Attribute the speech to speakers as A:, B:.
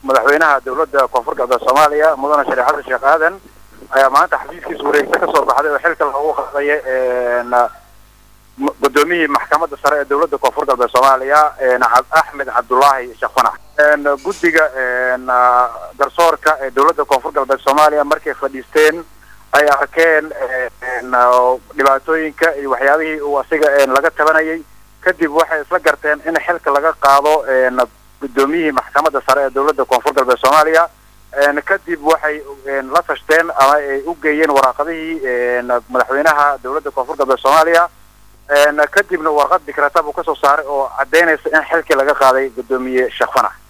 A: madaxweynaha dowladda koonfur galbeed soomaaliya mudane shariif xasan sheekh aadan ayaa maanta xafiiskiisa wareegta kasoo baxday oo xilka loogu qadaya gudoomiyihii maxkamadda sare ee dowladda koonfur galbeed soomaaliya axmed cabdullaahi sheekh fanax guddiga garsoorka ee dowladda koonfur galbeed soomaaliya markay fadhiisteen ay arkeen dhibaatooyinka iyo waxyaabihii uu asiga laga tabanayay kadib waxay isla garteen in xilka laga qaado gudoomiyihii maxkamadda sare ee dowladda koonfur galbeed soomaaliya kadib waxay la tashteen ama ay u geeyeen waraaqadihii madaxweynaha dowladda koonfur galbeed soomaaliya kadibna warqad dikrata buu kasoo saaray oo caddeynaysa in xilkii laga qaaday gudoomiye sheekh fanax